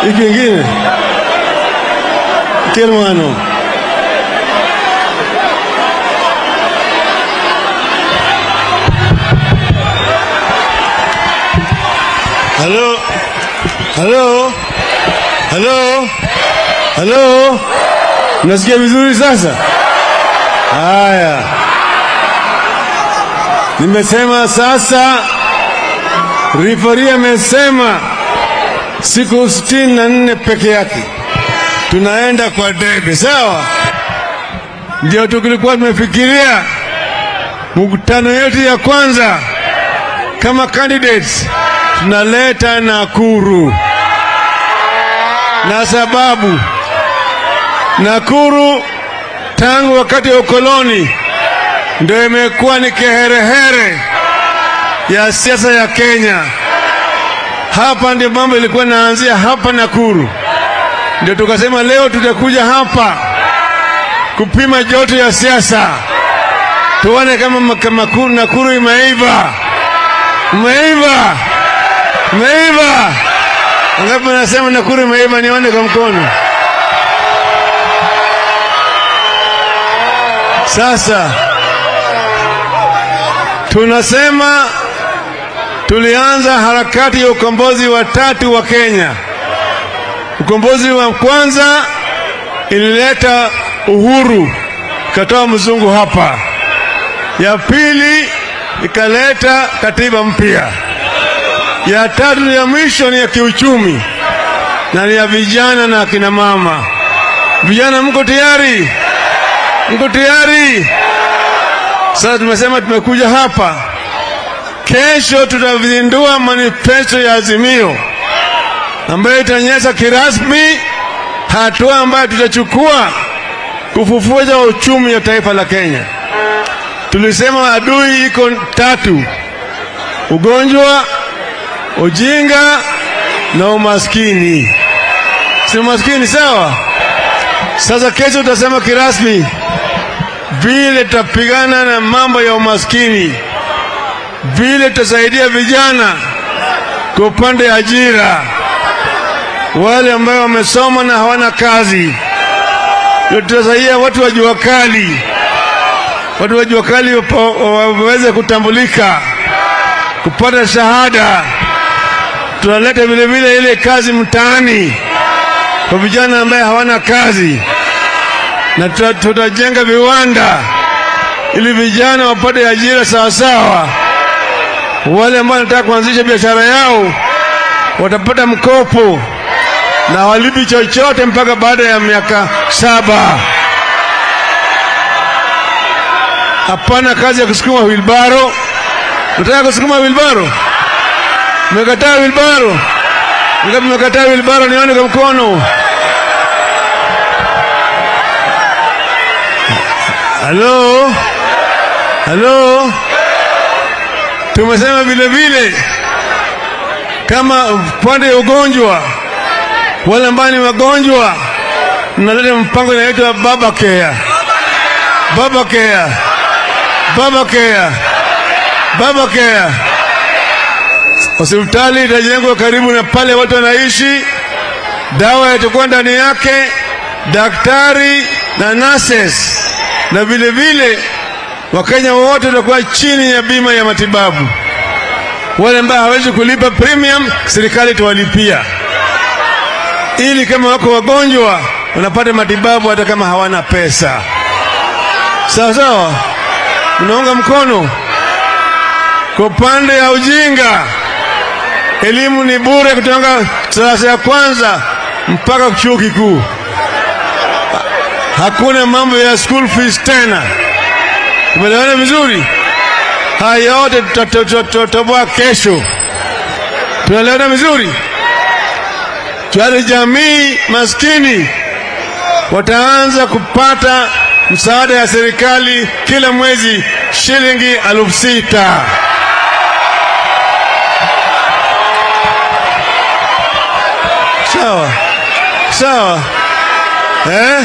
Hiki ingine Kirmano. Halo, halo, halo, halo, nasikia vizuri sasa? Haya, nimesema sasa. Rifari amesema siku sitini na nne peke yake tunaenda kwa debe, sawa? Ndio tulikuwa tumefikiria mkutano yetu ya kwanza kama candidates tunaleta Nakuru, na sababu Nakuru tangu wakati wa ukoloni ndio imekuwa ni kiherehere ya siasa ya Kenya. Hapa ndio mambo ilikuwa inaanzia hapa Nakuru, ndio tukasema leo tutakuja hapa kupima joto ya siasa, tuone kama kama Nakuru imeiva, imeiva, imeiva. Ngapi nasema Nakuru imeiva? Nione kwa mkono. Sasa tunasema tulianza harakati ya ukombozi wa tatu wa Kenya. Ukombozi wa kwanza ilileta uhuru, ikatoa mzungu hapa. Ya pili ikaleta katiba mpya. Ya tatu ya mwisho ni ya kiuchumi na ni ya vijana na akina mama. Vijana, mko tayari? Mko tayari? Sasa tumesema tumekuja hapa Kesho tutazindua manifesto ya Azimio ambayo itaonyesha kirasmi hatua ambayo tutachukua kufufuza uchumi wa taifa la Kenya. Tulisema adui iko tatu: ugonjwa, ujinga na umaskini. Si umaskini sawa? Sasa kesho tutasema kirasmi vile tutapigana na mambo ya umaskini vile tutasaidia vijana kwa upande ya ajira, wale ambao wamesoma na hawana kazi. Tutasaidia watu wa jua kali, watu wa jua kali waweze kutambulika, kupata shahada. Tunaleta vile vile ile kazi mtaani kwa vijana ambaye hawana kazi, na tutajenga viwanda ili vijana wapate ajira sawasawa wale ambao wanataka kuanzisha biashara yao watapata mkopo na walipi chochote mpaka baada ya miaka saba. Hapana kazi ya kusukuma wilbaro. Nataka kusukuma wilbaro? Mmekataa wilbaro? Ngapi mmekataa wilbaro? Nione kwa mkono. Halo, halo. Tumesema vile vile kama upande ya ugonjwa, wale ambao ni wagonjwa, mnaleta mpango inaitwa baba care, baba care, baba care, baba care. Hospitali itajengwa karibu na pale watu wanaishi, dawa itakuwa ndani yake, daktari na nurses, na vile vile Wakenya wote watakuwa chini ya bima ya matibabu. Wale ambao hawezi kulipa premium, serikali itawalipia, ili kama wako wagonjwa wanapata matibabu hata kama hawana pesa. Sawa sawa, mnaunga mkono. Kwa upande ya ujinga, elimu ni bure kutoka darasa ya kwanza mpaka chuo kikuu. Hakuna mambo ya school fees tena. Tumeelewana vizuri? Haya yote tutatoboa kesho. Tunaelewana vizuri? Tayari jamii maskini wataanza kupata msaada ya serikali kila mwezi shilingi elfu sita. Sawa sawa, eh?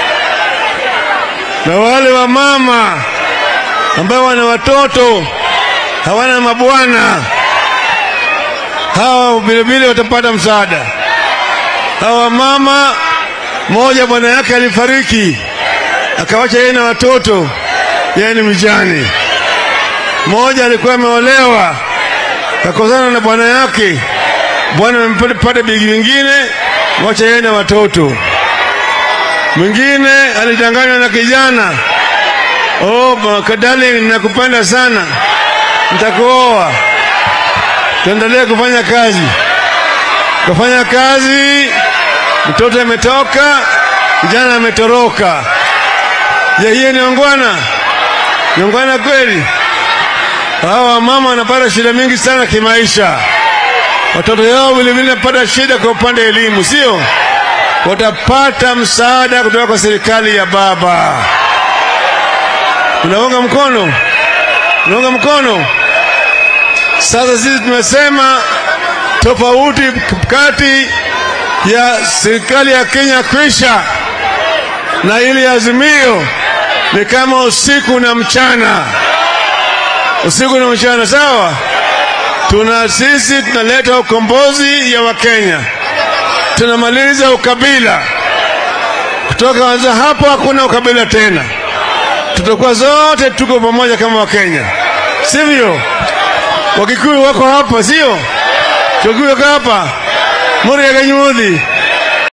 Na wale wa mama ambao wana watoto hawana mabwana, hawa vilevile watapata msaada. hawa mama moja bwana yake alifariki akawacha yeye na watoto, yeye ni mjane. Mmoja alikuwa ameolewa kakosana na bwana yake, bwana amempata bigi wingine, wacha yeye na watoto. Mwingine alidanganywa na kijana, oh darling, nakupenda sana, nitakuoa, tuendelee kufanya kazi. Kafanya kazi, mtoto ametoka, kijana ametoroka. Je, hiyo ni ongwana? Ni ongwana kweli? Hawa mama wanapata shida mingi sana kimaisha, watoto yao vilevile wanapata shida kwa upande wa elimu, sio? Watapata msaada kutoka kwa serikali ya baba. Unaunga mkono? Unaunga mkono? Sasa sisi tumesema tofauti kati ya serikali ya Kenya kwisha na ili azimio ni kama usiku na mchana, usiku na mchana. Sawa, tuna sisi tunaleta ukombozi ya Wakenya, tunamaliza ukabila. Kutoka anza hapo, hakuna ukabila tena, tutakuwa zote tuko pamoja kama Wakenya, sivyo? Wakikuyu wako hapa, sio? Tukio hapa Muriga Nyuthi